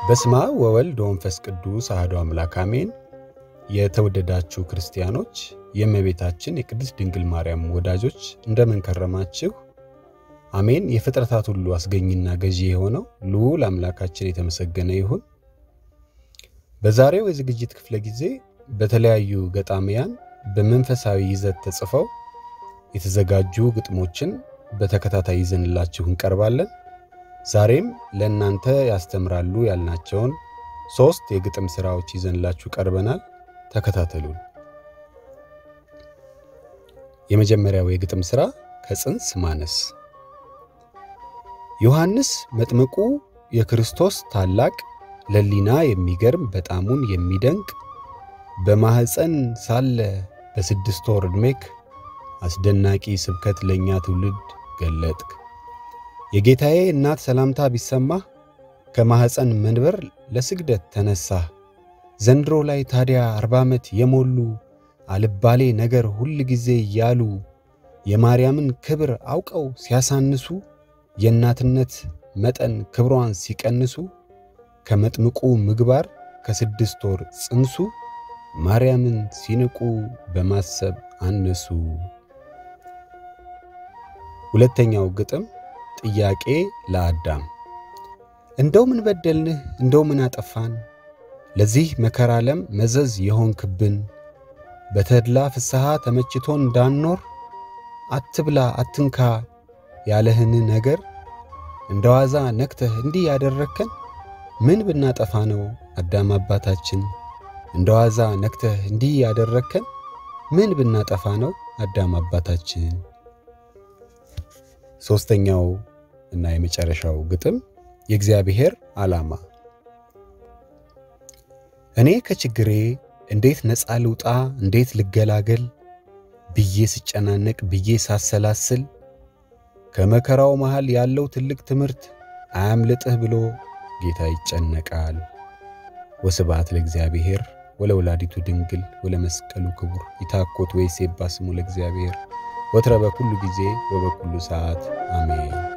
በስመ አብ ወወልድ ወመንፈስ ቅዱስ አሐዱ አምላክ አሜን። የተወደዳችሁ ክርስቲያኖች፣ የእመቤታችን የቅድስት ድንግል ማርያም ወዳጆች እንደምን ከረማችሁ? አሜን። የፍጥረታት ሁሉ አስገኝና ገዢ የሆነው ልዑል አምላካችን የተመሰገነ ይሁን። በዛሬው የዝግጅት ክፍለ ጊዜ በተለያዩ ገጣሚያን በመንፈሳዊ ይዘት ተጽፈው የተዘጋጁ ግጥሞችን በተከታታይ ይዘንላችሁ እንቀርባለን። ዛሬም ለእናንተ ያስተምራሉ ያልናቸውን ሦስት የግጥም ሥራዎች ይዘንላችሁ ቀርበናል። ተከታተሉን። የመጀመሪያው የግጥም ሥራ ከጽንስ ማነስ። ዮሐንስ መጥምቁ የክርስቶስ ታላቅ ለሊና የሚገርም በጣሙን የሚደንቅ በማኅፀን ሳለ በስድስት ወር ዕድሜክ አስደናቂ ስብከት ለእኛ ትውልድ ገለጥክ። የጌታዬ እናት ሰላምታ ቢሰማህ ከማኅፀን መንበር ለስግደት ተነሳህ። ዘንድሮ ላይ ታዲያ አርባ ዓመት የሞሉ አልባሌ ነገር ሁል ጊዜ እያሉ የማርያምን ክብር አውቀው ሲያሳንሱ የእናትነት መጠን ክብሯን ሲቀንሱ ከመጥምቁ ምግባር ከስድስት ወር ጽንሱ ማርያምን ሲንቁ በማሰብ አነሱ። ሁለተኛው ግጥም ጥያቄ ለአዳም እንደው ምን በደልንህ እንደው ምን አጠፋን ለዚህ መከራ ዓለም መዘዝ የሆንክብን በተድላ ፍስሐ ተመችቶን እንዳንኖር አትብላ አትንካ ያለህን ነገር እንደ ዋዛ ነክተህ እንዲህ ያደረግከን ምን ብናጠፋ ነው አዳም አባታችን እንደ ዋዛ ነክተህ እንዲህ ያደረግከን ምን ብናጠፋ ነው አዳም አባታችን። ሦስተኛው እና የመጨረሻው ግጥም የእግዚአብሔር ዓላማ። እኔ ከችግሬ እንዴት ነፃ ልውጣ እንዴት ልገላገል ብዬ ስጨናነቅ ብዬ ሳሰላስል ከመከራው መሃል ያለው ትልቅ ትምህርት አያምልጥህ ብሎ ጌታ ይጨነቃል። ወስብሐት ለእግዚአብሔር ወለወላዲቱ ድንግል ወለመስቀሉ ክቡር ይታኮት ወይሴባ ስሙ ለእግዚአብሔር ወትረ በኩሉ ጊዜ ወበኩሉ ሰዓት አሜን።